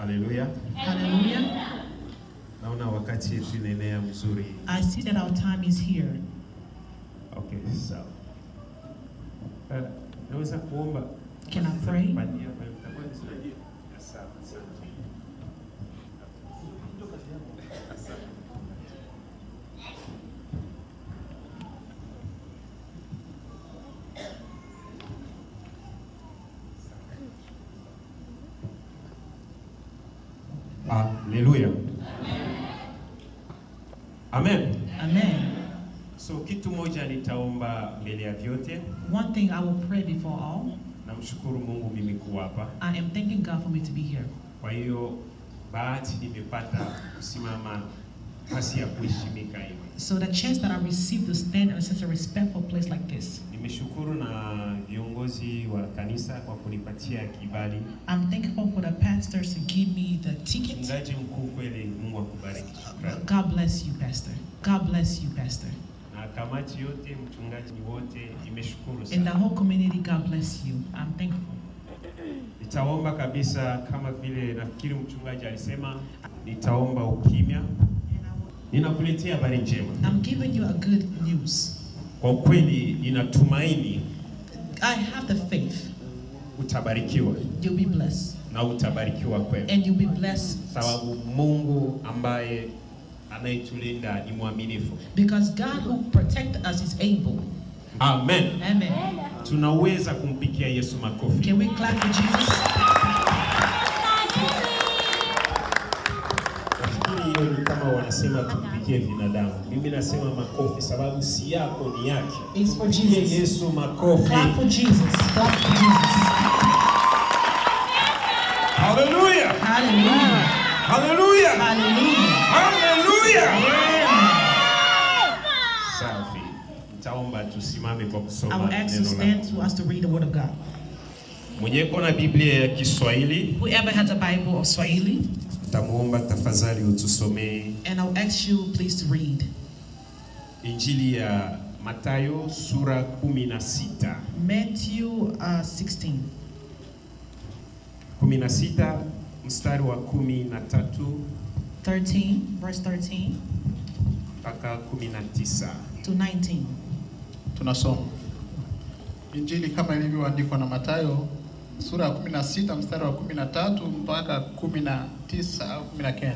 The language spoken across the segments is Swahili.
Haleluya. Hallelujah. Naona wakati yetu inaenea mzuri. I see that our time is here. Okay, sawa. Eh, naweza kuomba Can I pray? Kupatia, kwa hiyo itakuwa vizuri. Sawa, asante. Haleluya. Amen. Amen. So kitu moja nitaomba mbele ya vyote. One thing I will pray before all. Namshukuru Mungu mimi kuwa hapa. I am thanking God for me to be here. Kwa hiyo bahati nimepata kusimama nafasi ya kuheshimika hivi. So the chance that I received to stand in such a respectful place like this. Nimeshukuru na viongozi wa kanisa kwa kunipatia kibali. I'm thankful for the pastors to give me the ticket. Mchungaji mkuu, kweli Mungu akubariki. Shukrani. God bless you, Pastor. God bless you, Pastor. Na kamati yote, mchungaji wote, nimeshukuru And the sana. whole community, God bless you. I'm thankful. Nitaomba kabisa kama vile nafikiri mchungaji alisema, nitaomba ukimya. Ninakuletea habari njema. I'm giving you a good news. Kwa kweli ninatumaini I have the faith utabarikiwa you'll be blessed. na utabarikiwa kweli, And you'll be blessed sababu Mungu ambaye anayetulinda ni mwaminifu. because God who protect us is able. Amen. Amen. Tunaweza kumpikia Yesu makofi. Can we clap for Jesus? Nafikiri hiyo ni kama wanasema tumpikie binadamu. Mimi nasema makofi sababu si yako ni yake. It's for Mpigie Jesus. Yesu makofi. Clap for Jesus. Clap for Jesus. Haleluya. Hallelujah. Haleluya. Hallelujah. Haleluya. Amen. Safi. Nitaomba tusimame kwa I kusoma will ask you to neno stand la to us to read the word of God. Mwenye kona Biblia ya Kiswahili Whoever has a Bible of Swahili, tamuomba tafadhali utusomee and I'll ask you please to read Injili ya Mathayo sura 16. Matthew uh, 16, 16 mstari wa 13 13, verse 13 mpaka 19. to 19. Tunasoma Injili kama ilivyoandikwa na Mathayo sura ya 16 mstari wa 13 mpaka 19 au 19.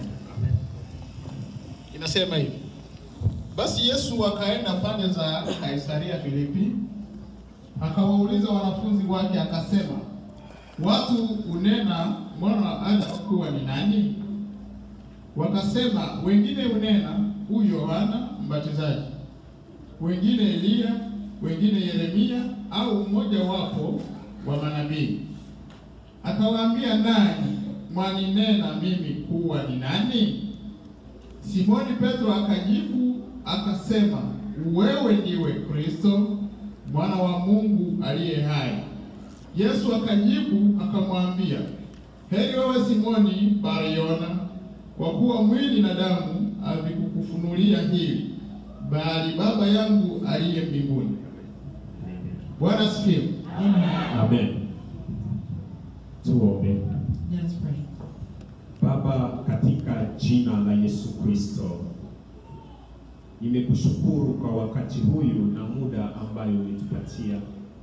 Inasema hivi: Basi Yesu akaenda pande za Kaisaria Filipi, akawauliza wanafunzi wake akasema, watu unena mwana wa Adamu kuwa ni nani? Wakasema, wengine unena huyu Yohana Mbatizaji, wengine Eliya, wengine Yeremia au mmoja wapo wa manabii. Akawaambia, nanyi mwaninena mimi kuwa ni nani? Simoni Petro akajibu akasema, wewe ndiwe Kristo mwana wa Mungu aliye hai. Yesu akajibu akamwambia, heri wewe Simoni Bariona, kwa kuwa mwili na damu havikukufunulia hili, bali Baba yangu aliye mbinguni. Bwana asifiwe. Amen. Tuombe. Let us pray. Baba, katika jina la Yesu Kristo, nimekushukuru kwa wakati huyu na muda ambayo umetupatia.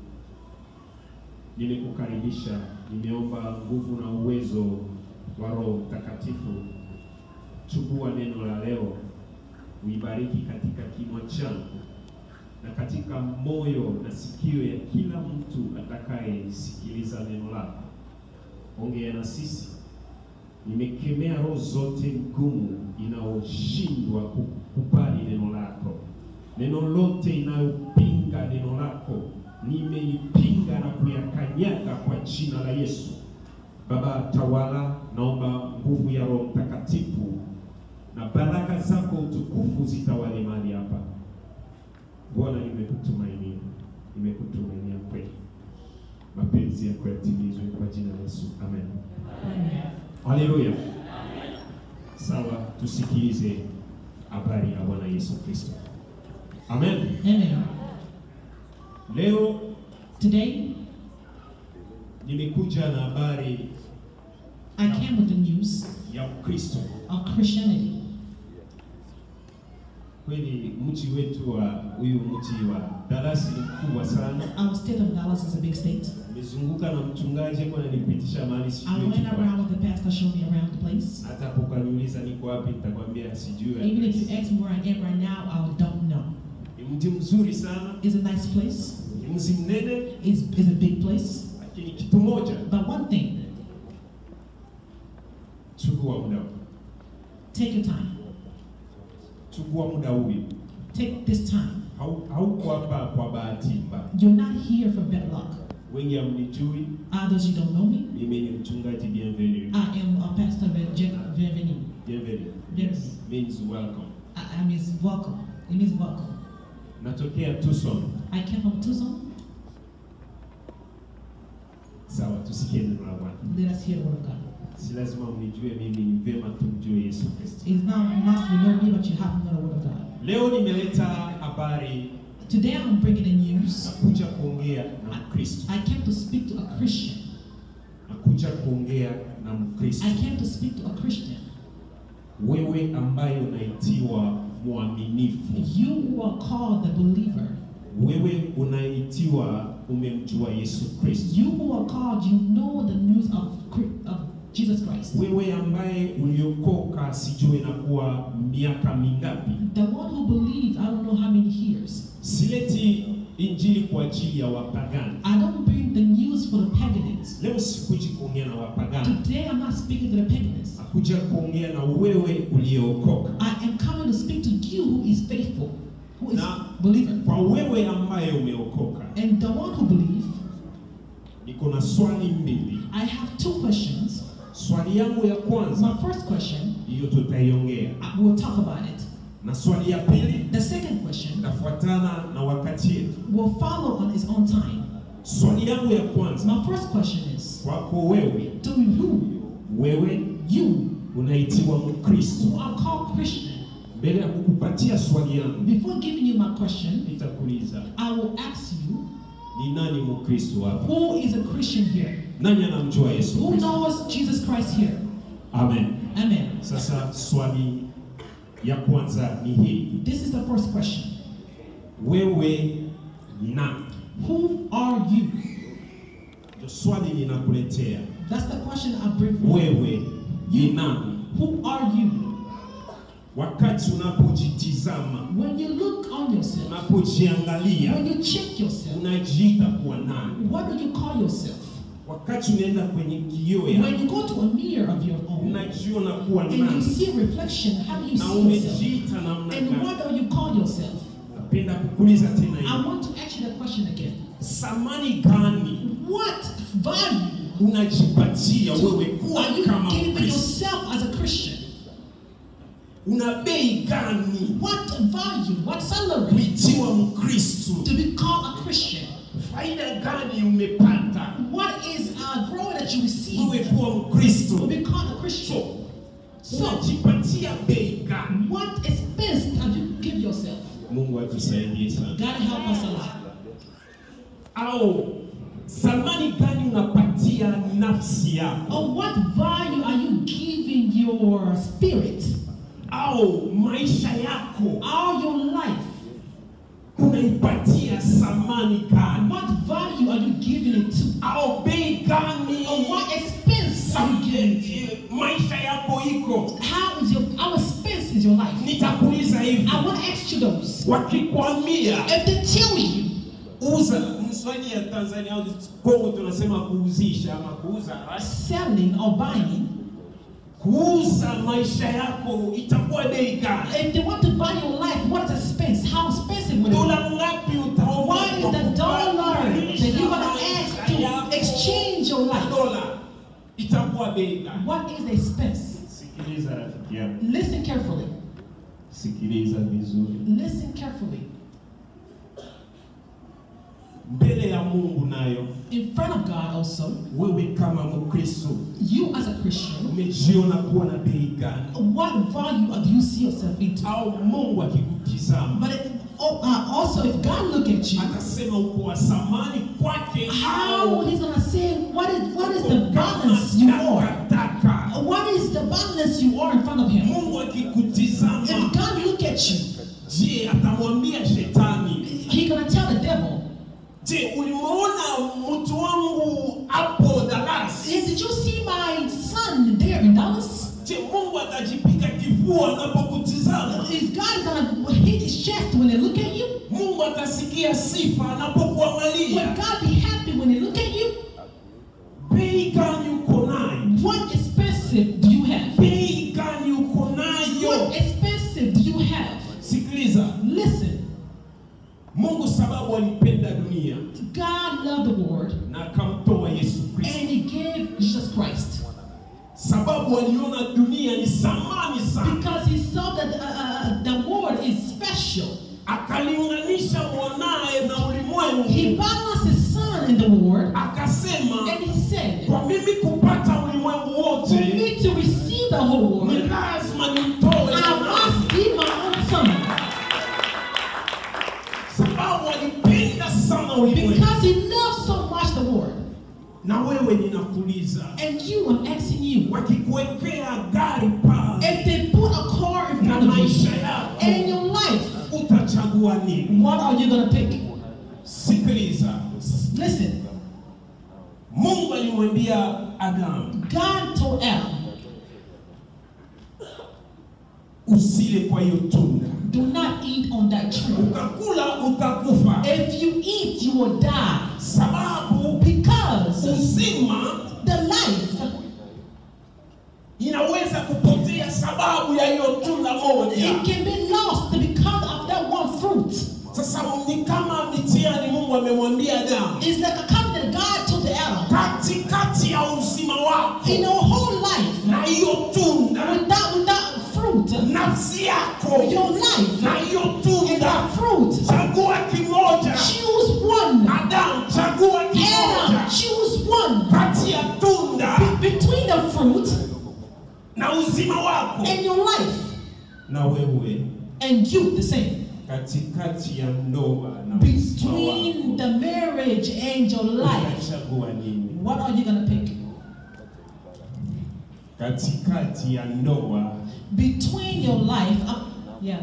Nimekukaribisha, nimeomba nguvu na uwezo wa Roho Mtakatifu. Chukua neno la leo, uibariki katika kinywa changu na katika moyo na sikio ya kila mtu atakayesikiliza neno lako. Ongea na sisi nimekemea roho zote ngumu inayoshindwa kukubali neno lako. Neno lote inayopinga neno lako nimeipinga na kuyakanyaga kwa jina la Yesu. Baba, tawala, naomba nguvu ya Roho Mtakatifu na baraka zako utukufu zitawale mahali hapa. Bwana, nimekutumainia, nimekutumainia kweli, mapenzi yako yatimizwe kwa jina la Yesu, amen. Haleluya. Sawa, tusikilize habari ya Bwana Yesu Kristo. Amen. Amen. Leo Today, nimekuja na habari I came with the news ya Ukristo. of Christianity. Kweli mji wetu wa huyu mji wa Dallas ni mkubwa sana. Our state of Dallas is a big state. Nimezunguka na mchungaji kwa ananipitisha mahali I sijui went kipo. around with the pastor, showed me around the place. Hata hapo ukaniuliza niko wapi, nitakwambia sijui. Even if address. you ask me where I am right now, I don't know. Ni mji mzuri sana, It's a nice place. ni mji mnene, It's, it's a big place. lakini kitu moja, But one thing, chukua muda, take your time. chukua muda huyu. Take this time. Hau- Hauko hapa kwa bahati mbaya. You're not here for bad luck. Wengi hamnijui, Others you don't know me. mimi ni mchungaji Bienvenue. I am a pastor of Gen- Bienvenue. Bienvenue Yes. means welcome. I, I mean, welcome. It means welcome. Natokea Tucson. I came from Tucson. Sawa, tusikie neno la Bwana. Let us hear the word of God. Si lazima mnijue mimi, ni vema tumjue Yesu Kristo. It's not must you know me, but you have to know the word of God. Leo nimeleta habari Today I'm bringing the news. nakuja kuongea na Mkristo, I came to speak to a Christian. nakuja kuongea na Mkristo, I came to speak to a Christian. wewe ambaye unaitiwa mwaminifu, You who are called the believer. wewe unaitiwa umemjua Yesu Kristo, You who are called, you know the news of, Chri- of Jesus Christ. wewe ambaye uliokoka, sijui inakuwa miaka mingapi. The one who believes, I don't know how many years. Sileti injili kwa ajili ya wapagani. I don't bring the news for the pagans. Leo sikuji kuongea na wapagani, Today I'm not speaking to the pagans. nakuja kuongea na wewe uliokoka. I am coming to speak to you who is faithful, who is Na- believer. Kwa wewe ambaye umeokoka, And the one who believes, niko na swali mbili. I have two questions. Swali yangu ya kwanza My first question, hiyo tutaiongea, I will talk about it. na swali ya pili The second question itafuatana na wakati yetu. will follow on its own time. Swali yangu ya kwanza My first question is, kwako wewe, to you, wewe you unaitiwa Mkristo. who are called Christian, Mbele ya kukupatia swali yangu, before giving you my question, nitakuuliza I will ask you, ni nani Mkristo hapa? who is a Christian here? Nani anamjua Yesu Who Kristo? knows Jesus Christ here? Amen. Amen. Sasa swali ya kwanza ni hii, This is the first question. wewe ni nani? Who are you? Ndio swali ninakuletea That's the question I bring for you. wewe ni nani? Who are you? Wakati unapojitizama, When you look on yourself, unapojiangalia, when you check yourself, unajiita kuwa nani? what do you call yourself? Wakati unaenda kwenye kioo ya When you go to a mirror of your own unajiona kuwa and you nani see a reflection, how do you na see yourself? umejiita namna And gani? what do you call yourself? Napenda kukuuliza tena I hivi, want to ask you the question again. samani gani What value unajipatia wewe kuwa are you kama giving Mkristo? yourself as a Christian? Una bei gani What value, what salary kuitiwa Mkristo? to be called a Christian? Faida gani umepata What is a glory that you receive wewe to kuwa Mkristo? be called a Christian? So, So, unajipatia bei gani? what expense have you give yourself? Mungu atusaidie sana. God help us a lot. Au thamani gani unapatia nafsi yako? Or what value are you giving your spirit? Au maisha yako All your life. unaipatia thamani gani? What value are you giving it to? Au bei gani? Or what expense are you giving it Eh, maisha yako iko? to? How is your how expense is your life? Nitakuuliza hivi, I want to ask you those. wakikwambia If they tell you uza mswahili ya Tanzania au Kongo tunasema kuuzisha ama kuuza selling or buying, kuuza maisha yako itakuwa bei gani? if they want to buy your life, what is expense? How expensive will it be? Dola ngapi utaomba? What is the dollar that you're gonna ask to exchange your life? Dola itakuwa bei gani? What is the expense? Sikiliza rafiki yangu, Listen carefully. sikiliza vizuri. Listen carefully. Mbele ya Mungu nayo In front of God also, wewe kama Mkristo you as a Christian, umejiona kuwa na bei gani? what value do you see yourself into? Au Mungu akikutizama But it, oh, uh, also, if God look at you, akasema uko wa thamani kwake how au He's gonna say, what is what is uko the kama balance you are? takataka violence you are in front of him. Mungu akikutizama, If God look at you, je, atamwambia shetani, he gonna tell the devil, je, ulimuona mtu wangu hapo Dallas? hey, did you see my son there in Dallas? Je, Mungu atajipiga kifua anapokutizama? Is God gonna hit his chest when they look at you? Mungu atasikia sifa Will anapokuangalia. God be happy when they look at you? Bei gani uko nayo? What expensive do you have? Bei gani uko nayo? What expensive do you have? Sikiliza, Listen, Mungu sababu alipenda dunia God loved the world na akamtoa Yesu and Kristo, he gave Jesus Christ sababu aliona dunia ni samani sana, because he saw that uh, uh, the world is special. akalinganisha mwanaye na ulimwengu, He balanced his son in the world akasema and he said, kwa mimi kupata ulimwengu For wote me to receive the whole ni world, lazima nimtoe I mwanaye, must give my own son sababu alipenda sana ulimwengu. because he loved so much the world. Na wewe ninakuuliza, And you, I'm asking you, wakikuwekea gari pale if they put a car in na front of maisha you yako, and your life, utachagua nini? what are you gonna pick? Sikiliza, Listen, Mungu alimwambia Adamu, God told Adam, usile kwa hiyo tunda, do not eat on that tree. ukakula utakufa, If you eat, you will die. sababu Because uzima the life inaweza kupotea sababu ya hiyo tunda moja. it can be lost because of that one fruit. Sasa ni kama mitihani Mungu amemwambia Adamu, It's like a covenant God told to Adam. katikati ya uzima wako In your whole life, na hiyo tunda, without without fruit, nafsi yako your life na hiyo and tunda, that fruit, chagua kimoja. choose one. Adamu, chagua kimoja Adam, choose one. kati ya tunda Be- between the fruit na uzima wako, and your life, na wewe and you the same. katikati ya ndoa na uzima Between wako the marriage and your life, utachagua nini? what are you gonna pick? Katikati ya ndoa Between your life, uh, yeah,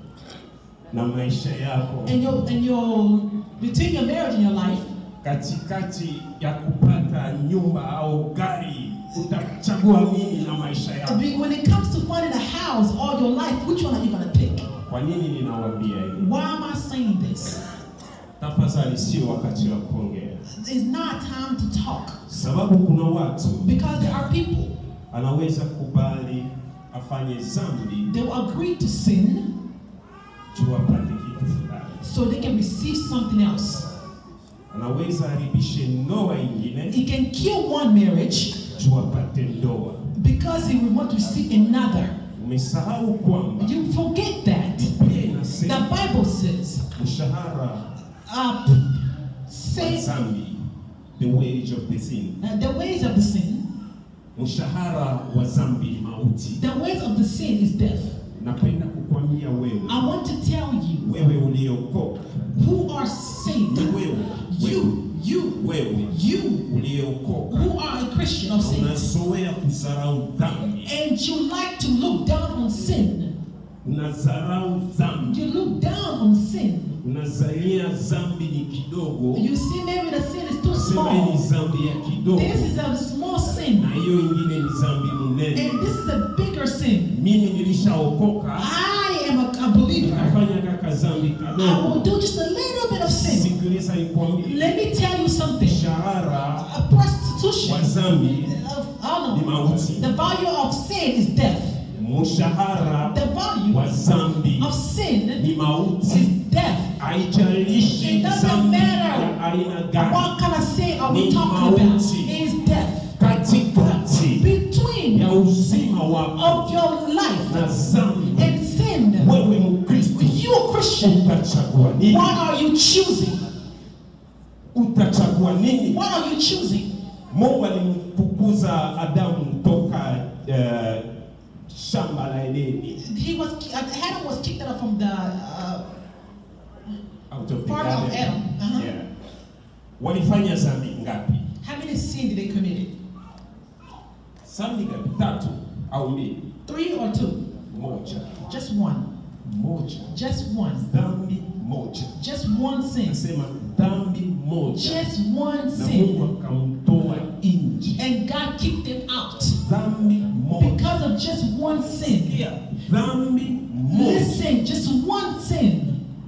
na maisha yako, and your and your between your marriage and your life, katikati ya kupata nyumba au gari, utachagua nini na maisha yako? Be- when it comes to finding a house or your life, which one are you gonna pick? Kwa nini ninawaambia hivi? Why am I saying this? Tafadhali, sio wakati wa kuongea, It's not time to talk sababu kuna watu because there are people anaweza kubali afanye dhambi they will agree to sin tu apate kitu fulani, so they can receive something else. anaweza haribishe ndoa ingine He can kill one marriage tu apate ndoa. because he will want to receive another. Umesahau kwamba You forget that. Biblia The inasema Bible says, mshahara uh, wa say dhambi, the wage of the sin, uh, the ways of the sin, mshahara wa dhambi ni mauti. the ways of the sin is death. Napenda kukwambia wewe, I want to tell you wewe uliokoka, who are saved. ni wewe, wewe, You, you, wewe you uliokoka who are a Christian or saved. unazoea kudharau dhambi, And you like to look down on sin. unadharau dhambi, You look down on sin. unazania dhambi ni kidogo, You see maybe the sin is too sema hii ni small. dhambi ya kidogo, This is a small sin. na hiyo ingine ni dhambi mnene. And this is a bigger sin. Mimi nilishaokoka, I am a, a believer. nafanya kaka dhambi I will kadogo. do just a little bit of sin. Sikiliza nikwambie, Let me tell you something. mshahara A prostitution. wa dhambi Of, I ni don't know. mauti, The value of sin is death. mshahara The value wa dhambi of sin ni is mauti. death. Haijalishi It doesn't dhambi matter ya aina gani, What kind of sin are we Ni talking about? mauti. Is death. katikati Between ya uzima wako of your life na dhambi, and sin. wewe Mkristo You a Christian. utachagua nini? What are you choosing? Utachagua nini? What are you choosing? Mungu alimfukuza Adamu toka eh, shamba la Edeni, He was Adam was kicked out from the uh, out of the Part of garden. Adam, uh-huh. Yeah. Walifanya dhambi ngapi? how many sin did they commit? Dhambi ngapi? Tatu au mbili? Three or two? Moja. Just one. Moja. Just one. Dhambi moja. Just one sin. Nasema dhambi moja. Just one Na sin. Mungu akamtoa nje. And God kicked him out Dhambi moja. because of just one sin. Sikia, dhambi moja. Listen, just one sin.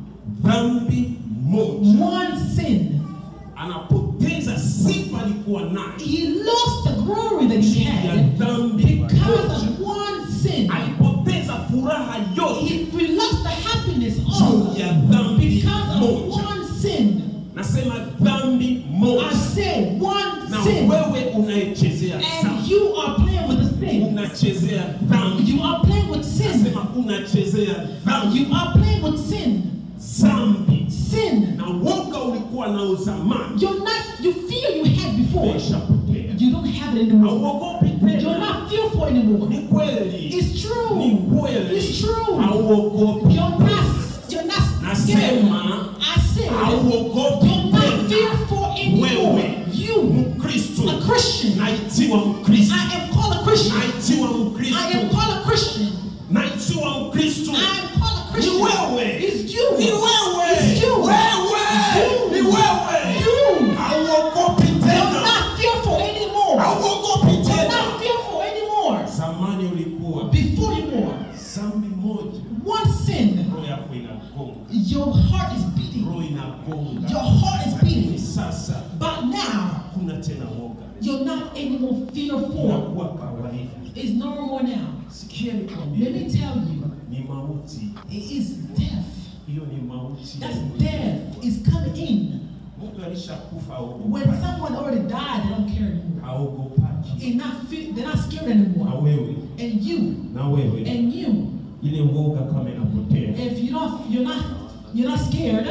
Dhambi moja. One sin. Anapoteza sifa alikuwa nayo. He lost the glory that he Ya had dhambi because moja. of one sin. Alipoteza furaha yote He we lost the happiness juu all ya dhambi because of moja. one sin. Nasema dhambi I moja. say one Na sin. wewe unayechezea And dhambi. you are playing with the sin. Unachezea dhambi. You are playing with sin. Nasema unachezea dhambi. You are playing with sin. Dhambi. Sin. Na woga ulikuwa nao zamani. You're not, you feel you had before. Umeshapotea. You don't have it anymore. Hauogopi You're tena. not fearful anymore. Ni kweli. It's Ni true. kweli. It's true. Hauogopi. You're not, you're not scared. Nasema I said, hauogopi you're not tena. fearful anymore. Wewe. You, Mkristo. a Christian. Naitiwa Mkristo. I am called a Christian. Naitiwa I am Mkristo. called a Christian. Naitiwa Mkristo. I am called a Ni Christian. wewe. It's you. Ni wewe. It's you. Wewe. You. Ni wewe. You. Hauogopi You're tena. not fearful anymore. Hauogopi You're tena. not fearful anymore. Zamani ulikuwa Before you were. dhambi moja, One sin, roho yako inagonga, your heart is beating. roho inagonga. Your heart is Lakini beating. sasa But now, hakuna tena woga, you're not anymore fearful. unakuwa kawaida. It's normal now. Sikia Let nikwambie, me tell you, ni mauti it is death. hiyo, ni mauti. That's death is coming in. Mtu alishakufa When haogopaki, someone already died, they don't care anymore. haogopaki. They're not, fe- they're not scared Na anymore. wewe And you, na wewe, and you, ile woga kama inapotea, if you don't, you're not, you're not scared.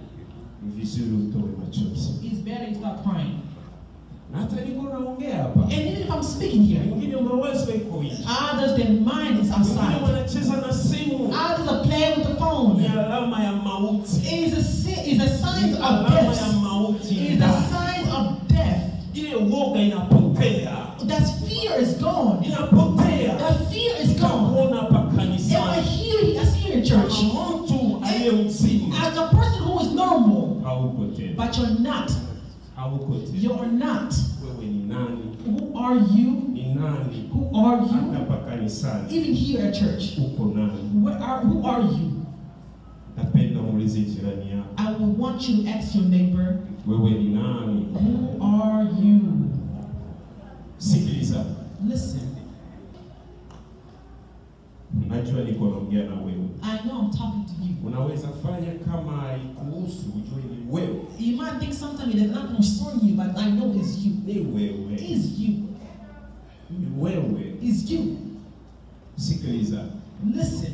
ni vizuri utoe machozi. It's better you start crying. Na hata niko naongea hapa, And even if I'm speaking here, wengine mawazo iko nje, others their mind is wengine outside. wanacheza na simu, Others are playing with the phone. ni alama ya mauti. It is a sin, is a sign of alama ya death. mauti It is a ndani. sign of death. ile woga inapotea That fear is gone. inapotea That fear is gone. Utakuona hapa If I kanisani hear you, I see you in church. kama mtu aliye mzima As a person who is normal, hauko tena but you're not. hauko tena You're not. wewe ni nani Who are you? ni nani Who are hata you? hapa kanisani Even here at church, uko nani where are who are you? napenda muulize jirani yako I will want you to ask your neighbor, wewe ni nani who are you? sikiliza Listen, najua niko naongea na wewe I know I'm talking to you. unaweza fanya kama haikuhusu ujue ni wewe You might think sometimes it does not concern you, but I know it's you. ni wewe It's you. ni wewe It's you. sikiliza Listen,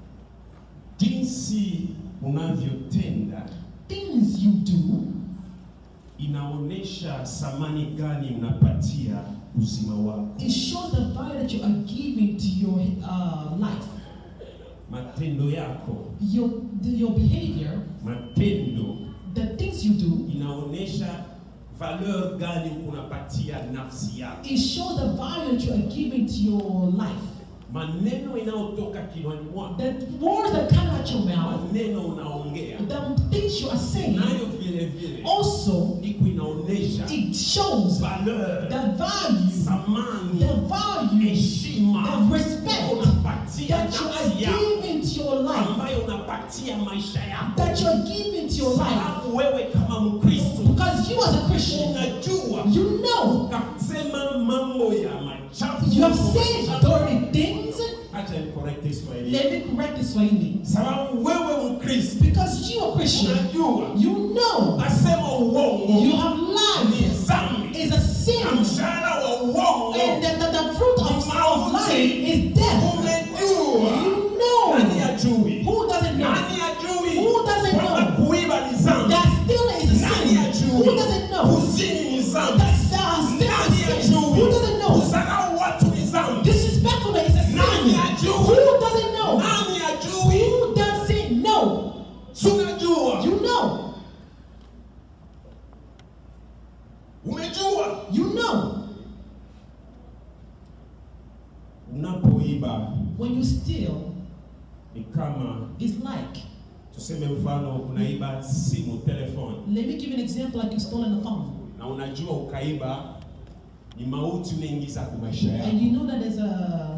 jinsi unavyotenda things you do inaonyesha thamani gani unapatia uzima wako. it shows the value that you are giving to your uh, life. Matendo yako, Your your behavior, matendo the things you do, inaonyesha valeur gani unapatia nafsi yako. it shows the value that you are giving to your life. Maneno inayotoka kinywani mwako, The words that come out your mouth, maneno unaongea the things you are saying, nayo vile vile also iko inaonyesha it shows valeur, the value, thamani, the value, heshima the respect unapatia that you are nafsi yako giving to your life, ambayo unapatia maisha yako. that you are giving to your life. Sababu wewe kama Mkristo Because you as a Christian, unajua you know ukasema mambo ya machafu. you have said dirty things. Acha nicorrect Kiswahili. Let me correct this Swahili. Sababu wewe Mkristo Because you are Christian, unajua you know ukasema uongo you have ni lied dhambi is a sin, na mshahara wa uongo and that the, the fruit of, of lying is death. umejua. You know. Nani ajui? Who doesn't know? Nani ajui? Who doesn't Kwamba know? kuiba ni dhambi. That still is a Nani sin. ajui? Who doesn't know? Kuzini ni dhambi. That's uh, still Nani a sin. ajui? Who doesn't know? Kusahau watu ni dhambi. Disrespectfulness is a sin. Nani ajui? Who doesn't know? Nani ajui? Who doesn't know? Si unajua? You know. Umejua? You know. unapoiba When you steal, ni kama it's like, tuseme, mfano unaiba simu telefoni, let me give you an example like you stolen a phone. na unajua ukaiba ni mauti unaingiza kwa maisha yako. And you know that there's a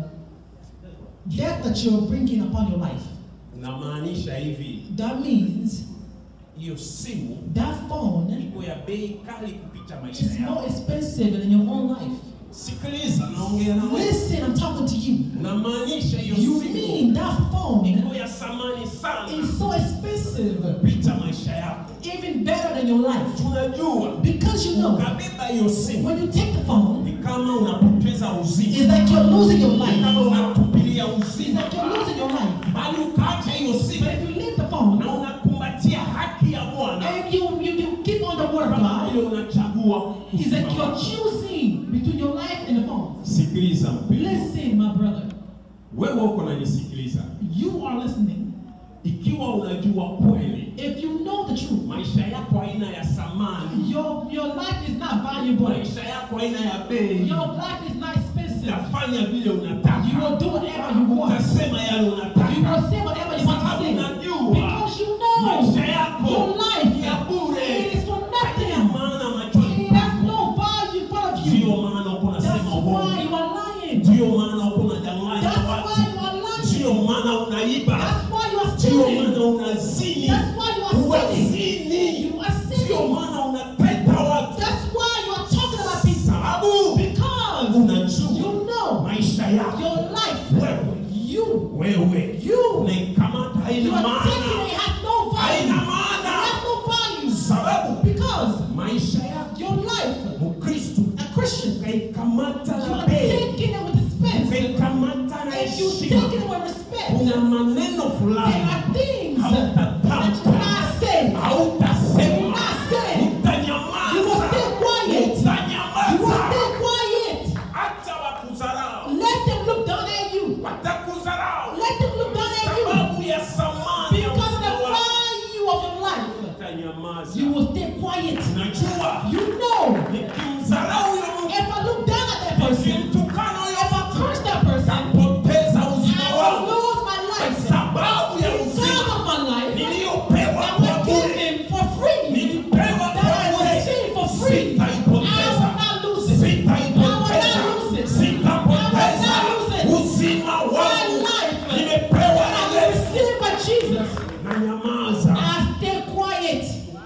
death that you're bringing upon your life. Unamaanisha hivi, That means hiyo simu that phone iko ya bei kali kupita maisha is more yako. expensive than your own life. Sikiliza, naongea na wewe. Listen, I'm talking to you. Unamaanisha hiyo You simu mean that phone iko ya thamani sana is so expensive, kupita maisha yako. even better than your life. Tunajua Because you know, ukabeba hiyo simu when you take the phone, ni kama unapoteza uzima, it's like you're losing your ni kama life. unatupilia It's uzima, like you're losing your life. bali ukaacha hiyo But simu if you leave the phone na unakumbatia haki ya Bwana, and you, you, you keep on the word of kama God, vile unachagua it's like uzima you're wako. choosing between your life and the phone. Sikiliza mpendwa, Listen, my brother, wewe uko nanisikiliza, you are listening. ikiwa unajua kweli If you know the truth, maisha yako haina ya thamani, your, your life is not valuable. maisha yako haina ya bei, Your life is not expensive. utafanya vile You unataka, will do whatever you want. utasema yale You unataka, will say whatever you want to sababu say. unajua Because you know maisha yako your life ni ya bure, it is for haina nothing. maana machoni It has pako. no value in front of Ndiyo you. maana uko That's unasema why uongo, you are lying. ndiyo maana uko unadanganya That's watu, why you are lying. ndiyo maana unaiba, That's why you are ndiyo stealing. maana unazini, That's why you are uwazini, You are ndiyo sinning. maana unateta watu, That's why you are talking about people. sababu Because unajua you know maisha yako your life, wewe you, wewe you, unaikamata you haina are taking maana, it has no haina value. It maana, has no value. sababu Because maisha yako your life, Mkristo a Christian, ukaikamata you na are bei, taking it with expense. ukaikamata na If you heshima, take it with respect, kuna maneno there fulani are things that you hautatamka, cannot say. You will hautasema, not say. You will utanyamaza, stay quiet. You will utanyamaza, stay quiet. hata wakudharau, Let them look down at you. watakudharau Let them look down at you. sababu ya thamani ya Because of the uzima wako, value of your life, utanyamaza. you will stay quiet. Najua You know, nikimdharau huyo mtu, if I look down at that person, nikimtukana huyo if I mtu, curse that person, napoteza uzima I will wangu lose my kwa life. sababu ya Because uzima of my life, niliyopewa that kwa was bure, given for free. nilipewa That kwa I bure. received for free. I Sitaipoteza, will not lose it. sitaipoteza, I will not lose it. sitapoteza I will not lose it. uzima My wangu life nimepewa that na I Yesu. received by Jesus. Na nyamaza, I stay quiet.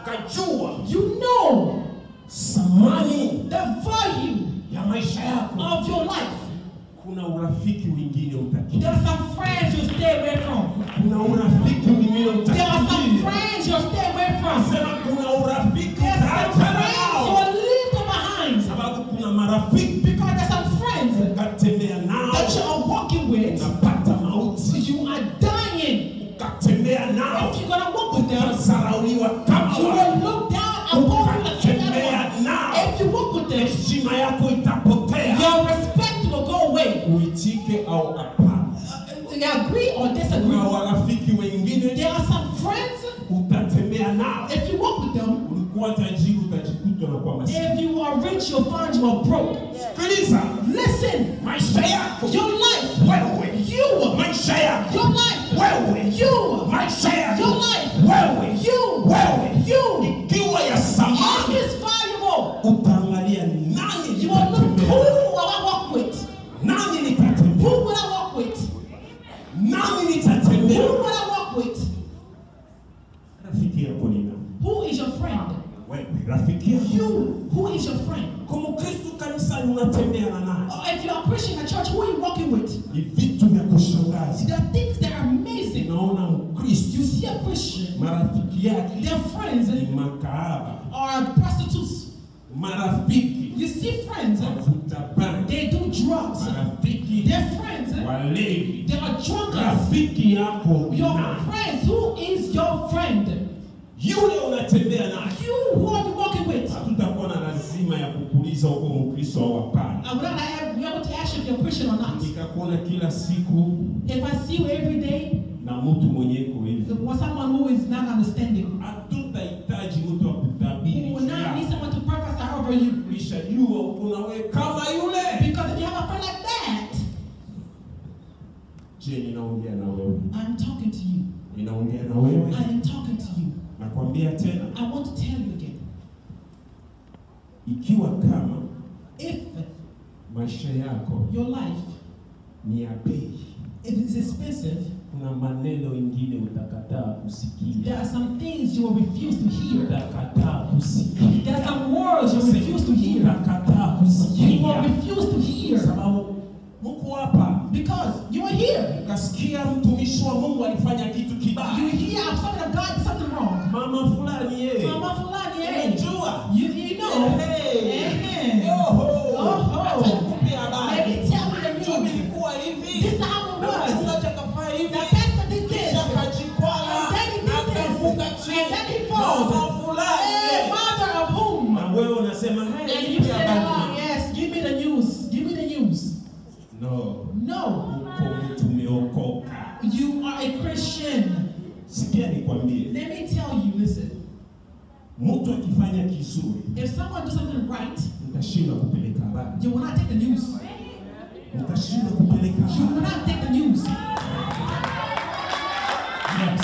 kajua You know thamani the value ya maisha yako. of your life. Kuna urafiki wengine There utakimbia, are some friends you stay away from. kuna urafiki wengine There are some utakimbia. friends you stay away from. Sema kuna urafiki There are some utaachana friends nao, you leave them behind. sababu kuna marafiki Because there's some friends ukatembea nao that you are walking with, unapata mauti, you are dying. ukatembea nao If you're gonna walk with them, utazarauliwa kama you wao, will look down upon them as ukatembea anyone. nao If you walk with them, heshima yako itapotea. your respect will go away. Uitike au hapana. Uh, They agree or disagree. Kuna warafiki wengine There are some friends, utatembea nao, if you walk with them, ulikuwa tajiri utajikuta na kwa maskini. if you are rich, you'll find you are broke. Sikiliza, Listen, maisha yako your life, wewe, you, maisha yako your life, wewe, you, maisha yako your life, wewe, you, wewe, you, ikiwa ya all samani, is valuable. utaangalia nani You will look, who nitatembea, will I walk with? nani Who nitatembea, will I walk with? nani Who nitatembea. will I walk with? Rafiki yako ni nani? Who is your friend? Wewe, rafiki yako. You, who is your friend? Kama Kristo kanisani unatembea na nani? Or if you are preaching at church, who are you walking with? Ni vitu vya kushangaza. There are things that are amazing. Unaona Mkristo You see a Christian, marafiki yake their friends ni makahaba, are prostitutes. marafiki You see friends, wavuta bangi, they do drugs. marafiki Their friends, walevi. they are drunkards. Rafiki yako ni Your nani? friends, who is your friend? Yule unatembea naye. You, who are you walking with? Hatutakuwa na lazima ya kukuuliza uko Mkristo au hapana. I would not have, be able to ask you if you're Christian or not. Nikakuona kila siku If I see you every day, na mtu mwenye iko hivi, or someone who is not understanding, hatutahitaji mtu wa kutabiri who will not need yako. someone to prophesy over you. Ulishajua uko na wewe kama yule. Because if you have a friend like that, Je, ninaongea na wewe? I'm talking to you. Ninaongea na wewe? I am talking to you. Nakwambia tena, I want to tell you again. ikiwa kama If maisha yako your life ni ya bei, if it's expensive, kuna maneno ingine utakataa there kusikia, are some things you will refuse to hear. utakataa kusikia, There are some words you refuse to hear. utakataa You will kusikia, refuse to kwa hear sababu mko hapa because you are here. ukasikia mtumishi wa Mungu alifanya kitu You kibaya, hear I'm talking of God did something wrong. mama fulani yeye, Mama fulani, eh? unajua You, you know. Eh, Oho. Oho. Acha nikupe habari. Let me tell you the news. Mchumi ilikuwa hivi. This is how it Na was. mchungaji akafanya hivi. The pastor did this. Kisha akajikwaa, And then he did na this. akaanguka And chini. then he falls. Mama fulani. Eh, mother of whom? Na wewe unasema, "Hey, And you nipe say, habari." oh, yes, give me the news. Give me the news. No, No. uko mtu umeokoka. You are a Christian. Sikia nikwambie, Let me tell you, listen. mtu akifanya kizuri, If someone does something right, mtashindwa kupeleka habari. you will not take the news. Mtashindwa kupeleka You will habari. not take the news. Yes.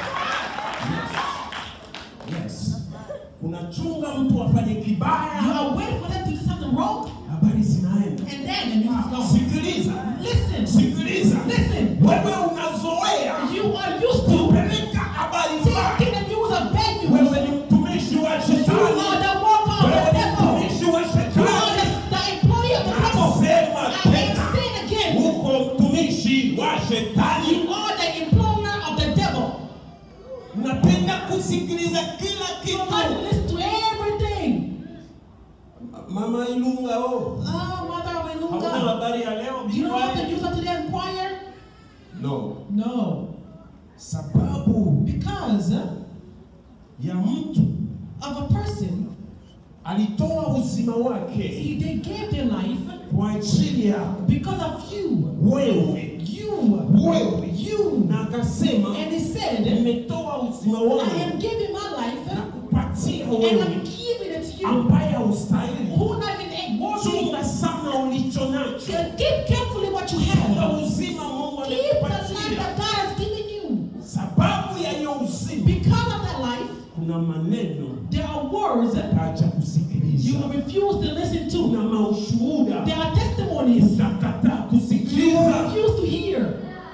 Yes. Yes. Unachunga mtu afanye You kibaya, are waiting for them to do something wrong, habari zinaenda. and then the news is gone. Sikiliza, Listen. sikiliza, Listen. wewe unazoea You are used to kupeleka habari mbaya. taking the news of bad news. Wewe ni mtumishi wa You are shetani, the worker of wewe the ni devil. mtumishi wa You are shetani. the, the employee of the devil. Nasema I am tena, saying again, uko mtumishi wa shetani. you are the employer of the devil. Napenda kusikiliza kila You must kitu. listen to everything. Mama Ilunga, oh, Oh, mother of hauna Ilunga. habari ya leo? You know what the Biblia? news of today inquire? No, No. sababu Because ya mtu of a person, alitoa uzima wake he, they gave their life kwa ajili yako because of you. wewe, You. wewe You. na akasema And he said, nimetoa uzima I wangu am giving my na life kupatia and I'm wewe giving it to you. ambaye haustahili. Who not even worthy. Chunga sana ulicho nacho, Keep carefully what you chunga have. uzima Mungu Keep the life amekupatia. that God has given you. Sababu ya hiyo uzima, Because of that life, kuna maneno there are words utacha you kusikiliza, will refuse to listen to. kuna maushuhuda There are testimonies utakataa you will kusikiliza. refuse to hear.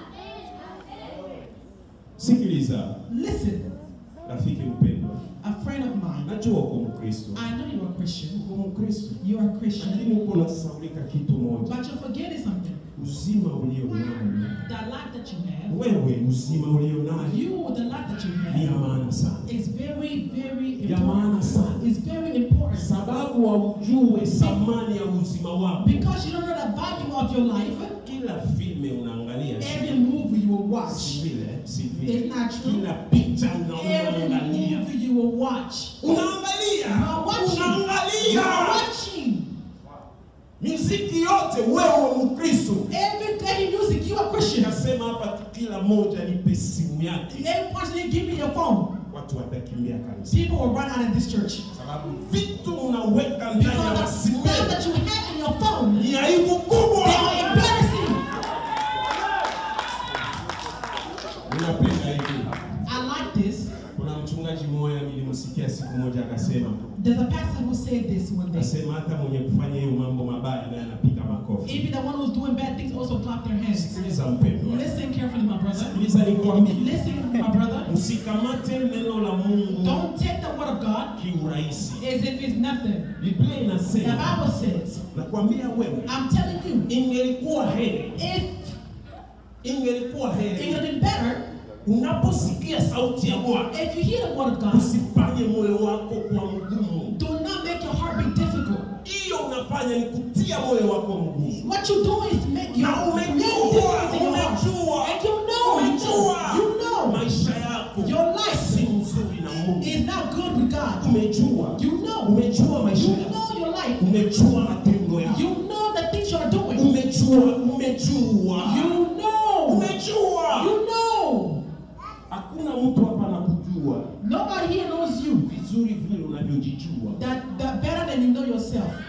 Sikiliza Listen, rafiki mpendwa, a friend of mine, najua uko Mkristo, I know you're a Christian. uko Mkristo, You are a Christian. lakini uko unasaulika kitu moja, But you're forgetting something. uzima ulio nao The life that you have, wewe, uzima ulio nao you, the life that you ni ya have, maana sana, is very, very ya maana important. sana, It's very important. sababu haujue thamani ya uzima wako. Because you don't know the value of your life, Kila filme unaangalia si every movie you will watch, si vile, si vile, It's not true. kila picha unaona every unaangalia, movie you will watch, unaangalia, you are watching. You are unaangalia watching. miziki yote. Wewe Mkristo, Every every music, you are Christian. nasema hapa tu, kila moja nipe simu yake, Every person you give me your phone, watu watakimbia kanisa, people will run out of this church. sababu vitu unaweka ndani ya Because the masimu stuff that you have in your phone, ni aibu kubwa. they are embarrassing. Ninapenda hivi. I like this. Kuna mchungaji mmoja nilimsikia siku moja akasema, There's a pastor who said this one day. akasema hata mwenye kufanya hiyo mambo mabaya naye anapiga makofi. Even the one who's doing bad things also clap their hands. Sikiliza mpendwa, Listen carefully, my brother. sikiliza nikwambie, Listen, my brother. msikamate neno la Mungu Don't take the word of God kiurahisi. as if it's nothing. Biblia The inasema, Bible says, nakwambia wewe, I'm telling you, ingelikuwa heri, if ingelikuwa it heri would have been better unaposikia sauti ya Bwana if you hear the word of God, usifanye moyo wako kuwa mgumu. do not make your heart be difficult. Hiyo unafanya ni kutia moyo wako mgumu. What you do is make your Na make umejua, difference in your heart. umejua, And you know, you know, umejua you know, maisha yako your life si nzuri na Mungu. is not good with God. Umejua, You know, umejua maisha you yako, know your life. umejua matendo yako, You know the things you are doing. umejua, umejua, You know. umejua. You know. Hakuna mtu hapa anakujua Nobody here knows you vizuri vile unavyojijua. that, that better than you know yourself. Umejua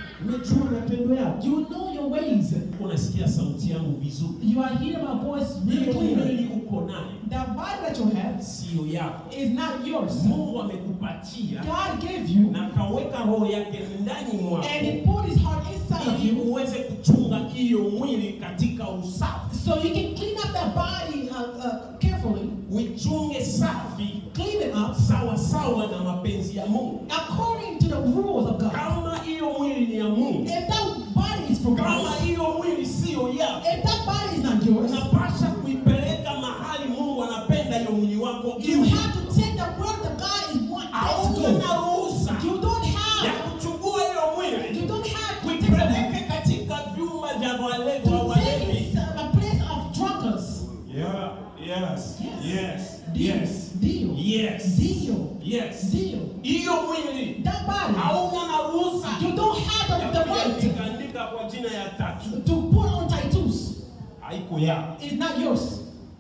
unajua matendo yako, You know your ways. unasikia sauti yangu vizuri. You are hearing my voice really Hiyo clearly. mwili uko nayo The body that you have sio yako. is not yours. Mungu amekupatia God gave you na kaweka roho yake ndani mwako and He put His heart inside of ili you uweze kuchunga hiyo mwili katika usafi, so you can clean up that body uh, uh, carefully, uichunge safi clean it up sawa sawa na mapenzi ya Mungu. according to the rules of God. Kama hiyo mwili ni ya Mungu, If that body is from kama God, hiyo mwili siyo yako, if that body is not yours, unapasha kuipeleka mahali Mungu anapenda hiyo mwili wako you iwe. have to take the word that God is wanting to Hauna go. ruhusa You don't ya have, kuchukua hiyo mwili you don't have to take the kuipeleke katika vyumba vya walevi wa to take walevi. it to a place of drunkards. Yeah, yes, yes, Deal. yes, Deal. yes, Deal. yes. Deal. Hiyo mwili That body. hauna na ruhusa You don't have ya the, the right kuandika kwa jina ya tatu. to put on tattoos. Haiko yako, It's not yours.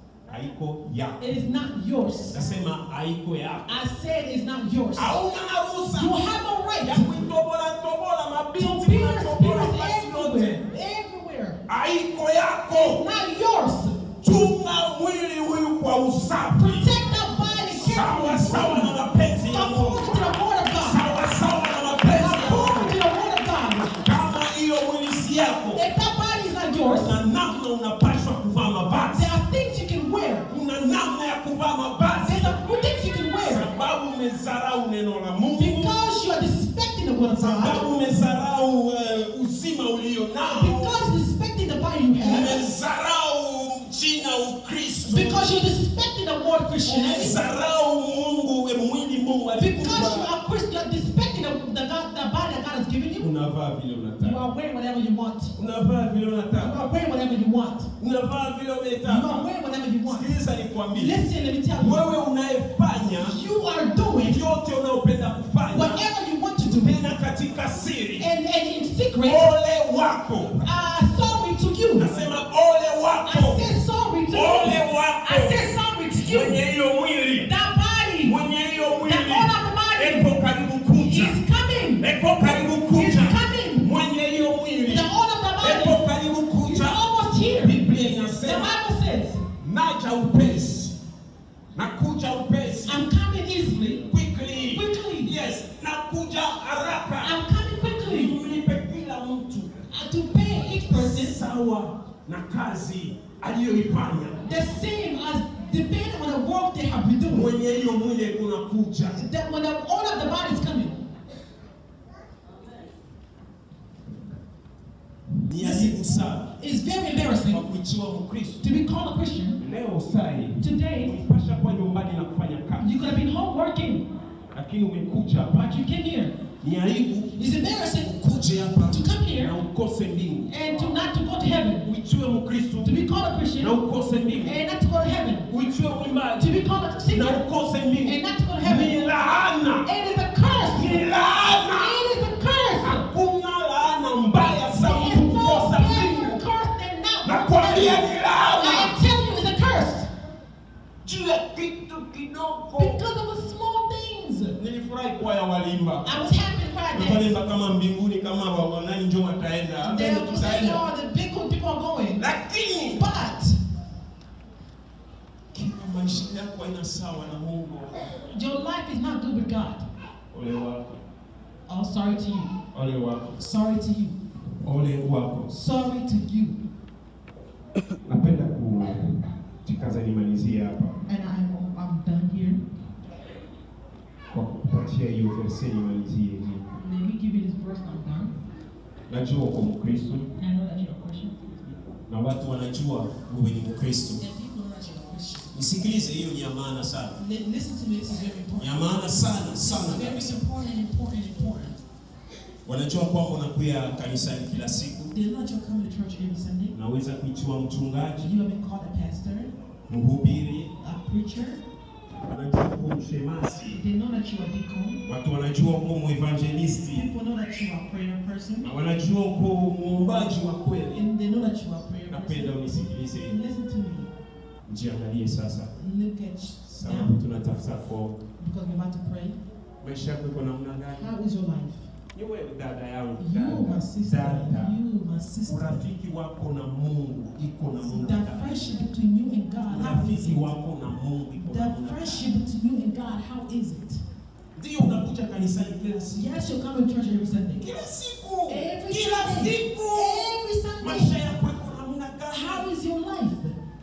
haiko yako. It is not yours. Nasema haiko yako. I said it's not yours. Hauna na ruhusa You have no ya right kuitobola tobola to mabinti pierce unatobola spirits basi yote. everywhere. Everywhere. Haiko yako. Not yours. Chunga mwili huyu kwa usafi. Protect that body Sawa sawa na carefully. mapenzi ya Mungu. According to the word of God. Sawa sawa na mapenzi ya According to Mungu. the word of God. Kama hiyo mwili si yako, If that body is not yours, kuna namna unapaswa kuvaa mavazi. there are things you can wear. Kuna namna ya kuvaa mavazi, There's a few things you can wear. sababu umezarau neno la Mungu, Because you are disrespecting the word of God. sababu umezarau uh, uzima ulio nao, Because you're disrespecting the body you have. umezarau jina Ukristo, Because you're disrespecting the word Christianity. umezarau Mungu, we mwili Mungu Because you alikupa. are Christian, you're disrespecting the, the, God, the body that God has given you. Unavaa vile You unataka, are wearing whatever you want. unavaa vile You unataka, are wearing whatever you want. unavaa vile You are unataka. wearing whatever you want. Sikiliza nikwambie, Listen, let me tell you. wewe unayefanya You are doing vyote unayopenda kufanya whatever you want to do. tena katika siri, And, and in secret, ole wako. uh, sorry to you. Nasema ole I wako, said sorry to ole you. wako I said sorry to mwenye you. hiyo mwili, That body mwenye hiyo The mwili owner of the body epo karibu kuja, is coming. epo karibu He's kuja, coming. mwenye hiyo mwili The owner of the body epo karibu is kuja. almost here. Biblia The inasema Bible says, naja upesi, nakuja upesi, I'm coming easily. quickly, Quickly. yes, nakuja haraka, I'm coming quickly mlipe kila mtu uh, to pay each person sawa na kazi aliyoifanya. the same as depending on the work they have been doing. Mwenye hiyo mwili kunakuja That when the owner of the body is coming, ni aibu sana it's very kwa embarrassing kuitiwa Mkristo. to be called a Christian. Leo sai Today, ulipasha kuwa nyumbani na kufanya kazi, you could have been home working, lakini umekuja hapa. but you came here. Ni aibu It's embarrassing ukuje hapa to come here na ukose mbingu, and to not to go to heaven. uitiwe Mkristo To be called a Christian na ukose mbingu, and not to go to heaven. uitiwe mwimbaji To be called a na singer ukose mbingu. and not to go to heaven. Ni laana, It is a curse. ni laana. It is a curse. Hakuna laana mbaya sana There mtu is no kukosa better mbingu. curse than not. Nakwambia ni I laana am telling you, it's a curse juu ya kitu kidogo. because of the small things. Nilifurahi kwaya walimba I was happy to cry that. wakalimba kama mbinguni kama wa- wanani njo wataenda hata They ndio were saying, tutaenda, oh, the big good people are going. lakini But kama maisha yako haina sawa na Mungu, your life is not good with God. ole wako, Oh, sorry to you. ole wako, Sorry to you. ole wako. Sorry to you. Napenda kujikaza nimalizie hapa And I'm, I'm done here. kwa kupatia hiyo verse nimalizie hii. Let me give you this verse. I'm done. Najua uko Mkristo I know that you're a Christian. na watu wanajua wewe ni Mkristo. And people know that you're a Christian. Nisikilize, hiyo ni ya maana sana, Li- Listen to me. This is very ni important. ya maana sana sana Very kabisa. important, important, important. Wanajua kwamba unakuya kanisani kila siku, They know that you're coming to church every Sunday. unaweza kuitiwa mchungaji, You have been called a pastor, mhubiri, a preacher. wanajua uko mshemasi, They know that you're a deacon. watu wanajua uko muevangelisti, People know that you're a prayer person. na wanajua uko muombaji wa kweli. And they know that you're a prayer Napenda person. unisikilize, And listen to me. jiangalie sasa, Look at sababu now tunatafuta kwa because we're about to pray. maisha yako iko namna gani? How is your life? Ni wewe dada yangu, You, my dada, sister, dada. you, my sister. Urafiki wako na Mungu iko na Mungu. The ndani. friendship between you and God, how is Urafiki it? wako na Mungu iko na Mungu. The ndani. friendship between you and God, how is it? Ndio unakuja kanisani kila siku. Yes, you'll come to church every Sunday. Kila siku. Every Kila Sunday. siku. Every Maisha Sunday. yako iko namna How gani? is your life?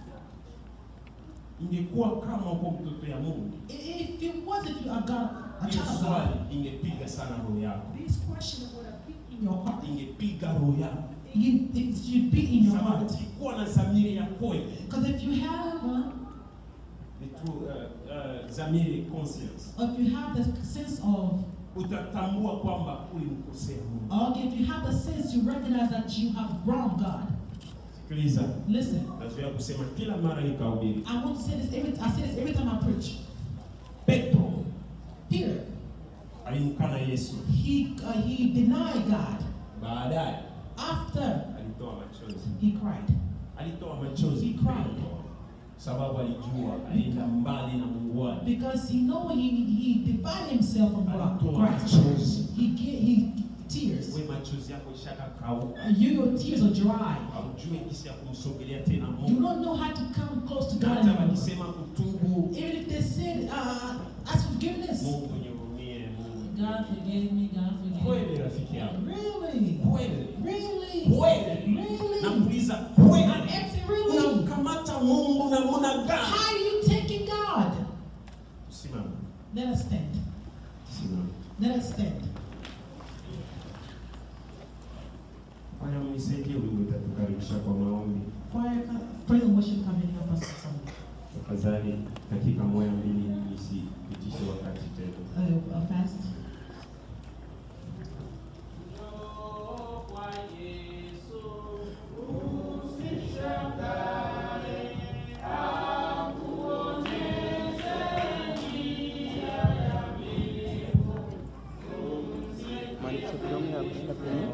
Ingekuwa kama uko mtoto ya Mungu. If it was if you are God, a Hii child of swali God, ingepiga sana roho yako. this question would have been in your heart. Ingepiga roho yako. You- It should be in your Sababu heart. ukikuwa na dhamiri ya kweli, Because if you have, uh, ni tu uh, uh, dhamiri conscience, if you have the sense of, utatambua kwamba ulimkosea Mungu. or if you have the sense, you recognize that you have wronged God. Sikiliza, Listen, nazoea kusema kila mara nikahubiri. I want to say this every. I say this every time I preach. Petro Peter, alimkana Yesu, he uh, he denied God. baadaye After alitoa machozi, he cried, alitoa machozi He cried. sababu alijua alienda mbali na Mungu wake. because he know he he divided himself from God. Alitoa Christ. machozi. He get he tears. We machozi yako ishaka kauka, You your tears are dry. haujui jinsi ya kumsogelea tena You Mungu. don't know how to come close to Na God hata anymore. wakisema kutubu, Even if they said, uh, ask forgiveness. Mungu nihurumie, Mungu God forgive me, God forgive me. kweli, rafiki yangu Really? kweli Really? kweli, Really? nakuuliza I'm kweli, asking really. unamkamata Mungu namna gani? How are you taking God? Simama, Let us stand. simama. Let us stand. Haya, mnisaidie wimbo, utatukaribisha kwa maombi Choir, come- praise and worship come and help us with some tafadhali, dakika moja mbili, nisipitishe wakati tena. uh, uh, fast. Maliza filamu ya kushinda kwenye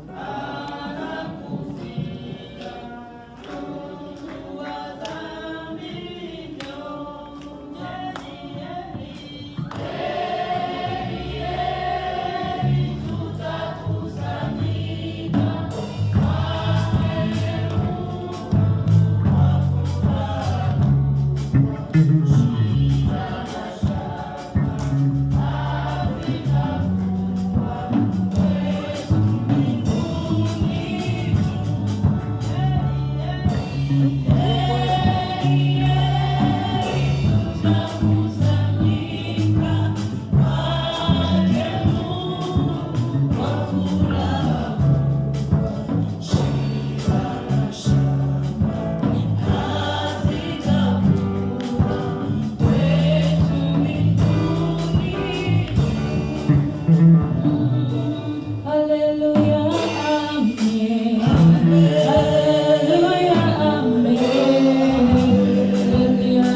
Hallelujah, amen. Hallelujah, amen. Hallelujah,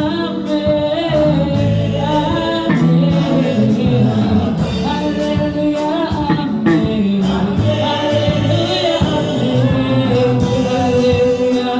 amen. Amen. Hallelujah, amen. Hallelujah, amen. Hallelujah,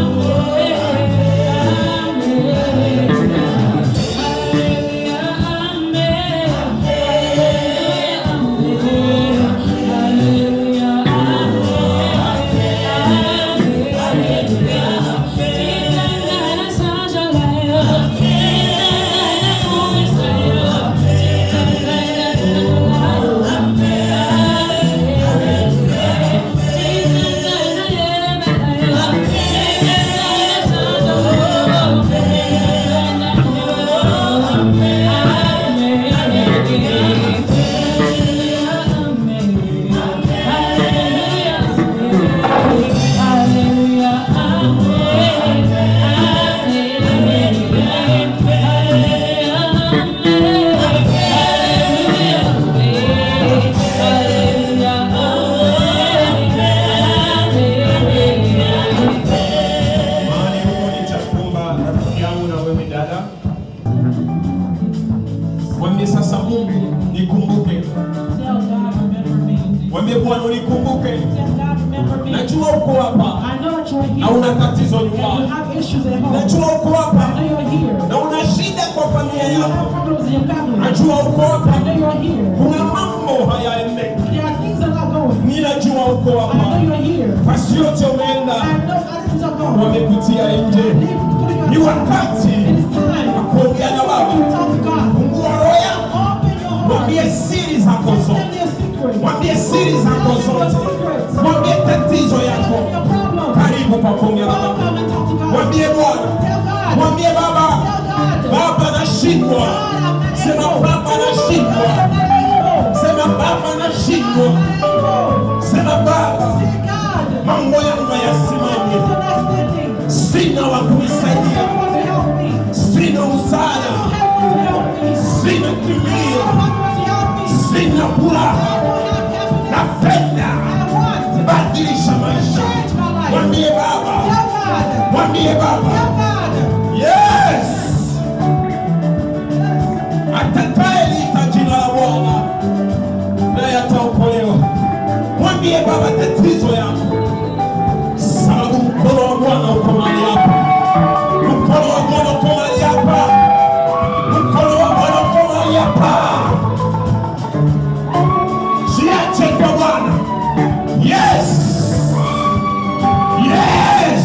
Mahali huko nitakuomba rafiki yangu na wewe dada, mwambie sasa, Mungu nikumbuke, Tell God, remember me. mwambie Bwana unikumbuke. Tell God, remember me. Najua uko hapa I know that you're here. na una tatizo And you nyumbani, have issues at home. najua uko I hapa know you're here. na una shida kwa kwa familia You yako. have problems in your family. Najua uko I hapa. know you're here. Kuna mambo hayaendeki. There are things that are going. Ninajua uko I know hapa. you're here. Basi yote I umeenda know other things are going. wamekutia nje. Leave putting Ni your wakati It is time wa kuongea na to Baba. talk to God. Fungua roho yako. Open your heart. Mwambie siri zako Tell zote. them your secrets. Mwambie siri zako Tell them your zote. secrets. Mwambie tatizo Tell yako. them your problems. Karibu pa kuongea na Baba. Welcome and talk to God. Mwambie Bwana. Tell God. Mwambie Baba. Tell God. Baba nashindwa. God, I'm not Sema able. Baba God, nashindwa. I'm not able. Sema Baba nashindwa. I'm not able. Sema Baba Say, God, mambo yangu this yasimame. is not standing. Sina wa I kunisaidia. don't want to help me. Sina I msaada. don't have one to help me. Sina I kimbilio. don't have one to help me. Sina I furaha. don't have happiness. Napenda. I want Badilisha to maisha. change my life. Mwambie Baba. Tell God. Mwambie Tell Baba. God. Yes. Atakayeliita jina la Bwana naye ataokolewa. Mwambie Baba tatizo yako, sababu mkono wa Bwana uko mahali hapa. Mkono wa Bwana uko mahali hapa. Mkono wa Bwana uko mahali hapa. Jiache kwa Bwana. Yes. Yes.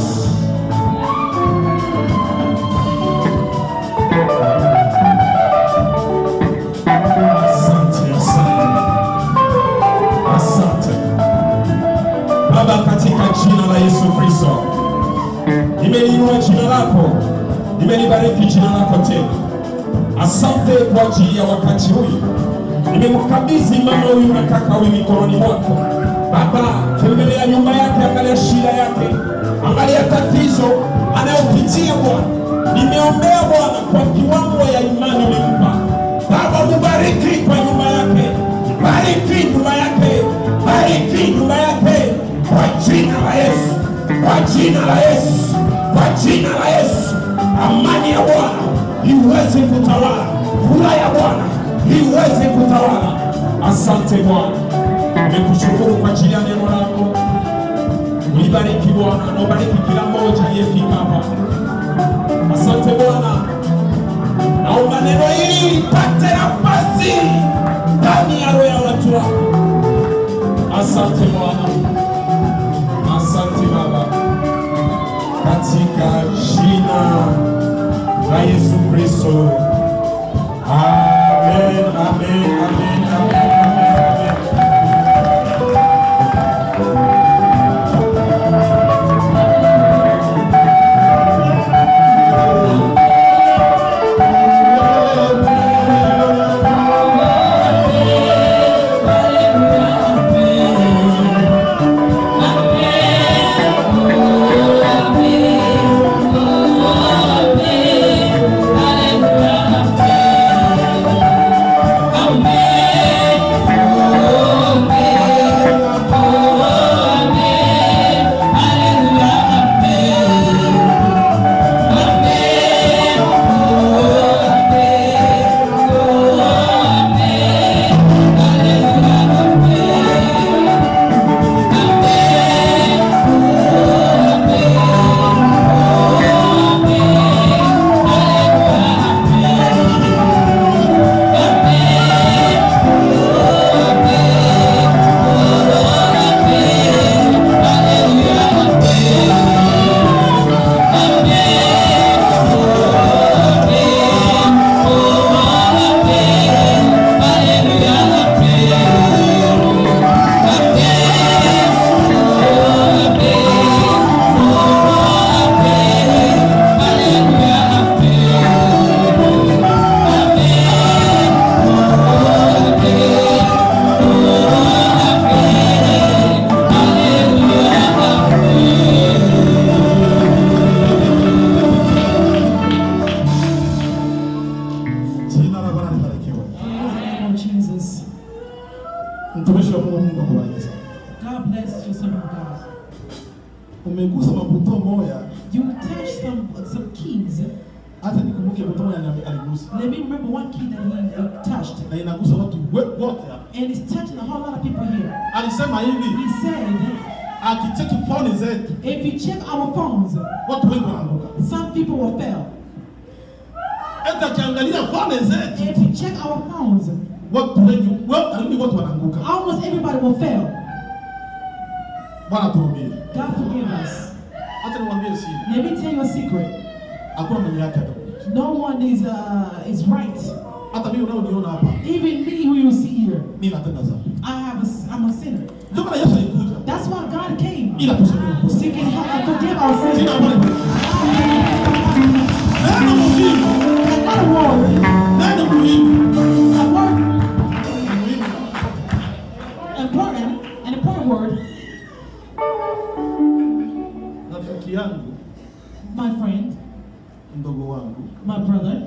Asante, asante, asante Baba, katika jina la Yesu Kristo, nimeliinua jina lako, nimelibariki jina lako tena. Asante kwa ajili ya wakati huyu, nimemkabidhi mama huyu na kaka huyu mikononi mwako. Baba, tembelea nyumba yake, angalia shida yake, angalia tatizo anayopitia Bwana. Nimeombea Bwana kwa kiwango ya imani ulimpa Baba, mubariki kwa nyumba yake, bariki nyumba yake, bariki nyumba yake kwa jina la Yesu, kwa jina la Yesu, kwa jina la Yesu. Amani ya Bwana iweze kutawala, furaha ya Bwana iweze kutawala. Asante Bwana, nimekushukuru kwa ajili ya neno lako. Ulibariki Bwana na ubariki kila mmoja aliyefika hapa. Asante Bwana, naomba neno hili lipate nafasi ndani ya roho ya watu wako. Asante Bwana, asante Baba, katika jina la Yesu Kristo. Amen, amen, amen, amen, amen, amen. Jina la Bwana libarikiwe. Lord Jesus. Mtumishi wa Mungu, Mungu akubariki. God bless you, son of God. Umegusa mabuto moya, You touched some some keys. hata nikumbuke buto moya na aligusa Let me remember one key that he uh, touched. na inagusa watu we- wote hapa. And it's touching a whole lot of people here. Alisema hivi, He said, akicheki phone zetu if you check our phones, watu wengi wanaanguka. some people will fail. Eti hata akiangalia fane zetu If you check our phones, watu wengi wa- karibu watu wanaanguka. almost everybody will fail. Bwana tuhurumie. God forgive us. Hata niwaambie siri, Let me tell you a secret. hakuna mwenye yake hata. No one is uh, is right. Hata mimi unaoniona hapa, Even me, who you see here, mimi natenda dhambi. I have a, s- I'm a sinner. Ndio maana Yesu alikuja That's why God came. ili atusamehe makosa. So he can help and forgive our Sina sins. habari. Neno muhimu, Another word, neno muhimu, a word, muhimu. important, an important word, Rafiki yangu, my friend, mdogo wangu, my brother,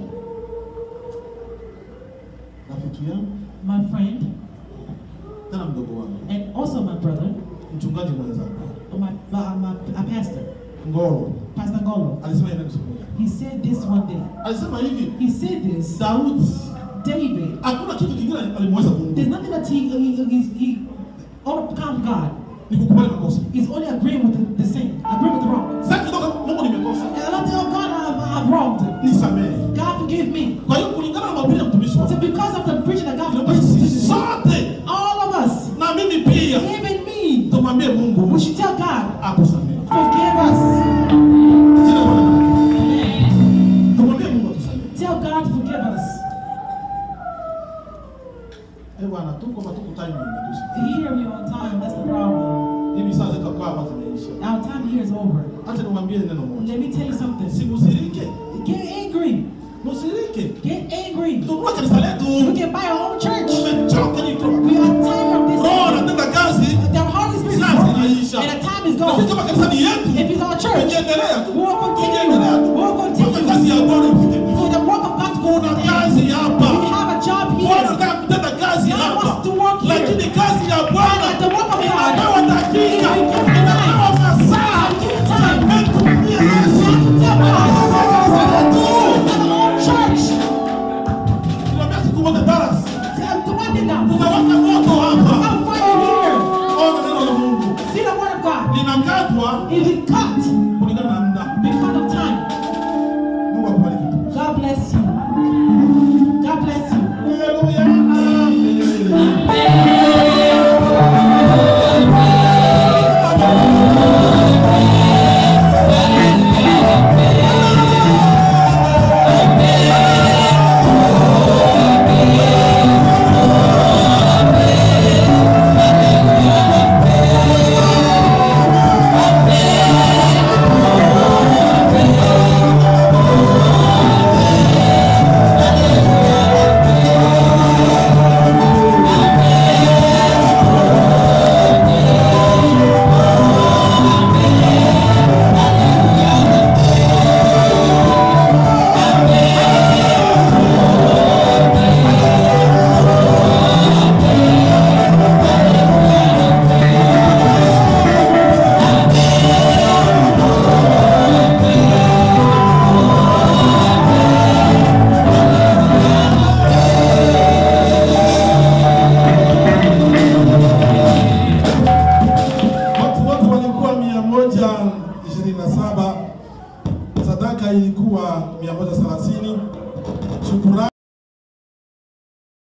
rafiki yangu, my friend, tena mdogo wangu, and also my brother, mchungaji mwenzangu, my, uh, my a pastor, Ngolo, Pastor Golo. alisema hivi siku moja. He said this one day. Alisema hivi, He said this. Daudi David, hakuna kitu kingine alimweza Mungu there's nothing that he he, he, he overcome God. ni kukubali makosa. He's only agreeing with the, the sin, agreeing with the wrong. Sasa kidogo Mungu nimekosa, And a lot of oh God, I've, I've wronged. nisamehe. God forgive me. Kwa hiyo kulingana na mahubiri ya mtumishi So wako, because of the preaching that God inabidi sisi sote all of us, na mimi pia even me, tumwambie Mungu we should tell God, akusamehe. forgive us. Sina maana. Tumwambie Mungu atusamehe. Tell God to forgive us. Eh bwana, tuko matuku timing ndio. Here we on time. That's the problem. Hivi sasa tutakaa hapa tumeisha. Our time here is over. Acha niwaambie neno moja. Let me tell you something. Simusirike. Get angry. Musirike. Get angry. Tununua kanisa We letu. can buy our own church. Tumechoka niko. We are tired of this. Roho anatenda kazi. The Holy Spirit is Sasa working, inaisha. and the time is Na sisi gone. kama kanisa ni yetu. If it's our church, Tukiendelea tu. we will continue. Tukiendelea tu. We will Mpaka continue. kazi ya Bwana ifike. For the work of God to go Kuna on. kazi We hapa. have a job Bwana here. anataka kutenda kazi God hapa. wants to work here. Lakini kazi ya Bwana But the work of God, inapewa dakika, if we give it inapewa time, masaa. give it time. Tumetumia Yesu. Tell God, Kanisa letu. our own church. Tunaambia siku moja Dallas. Tell the one thing now. Tunawaka moto hapa. I'm fire here. Ona neno la Mungu. See the word of God. Linakatwa If it cut kulingana na muda. because of time, Mungu akubariki. God bless you. God bless you. Haleluya. Amen. Watu wote walikuwa mia moja ishirini na saba sadaka ilikuwa mia moja thelathini shukurani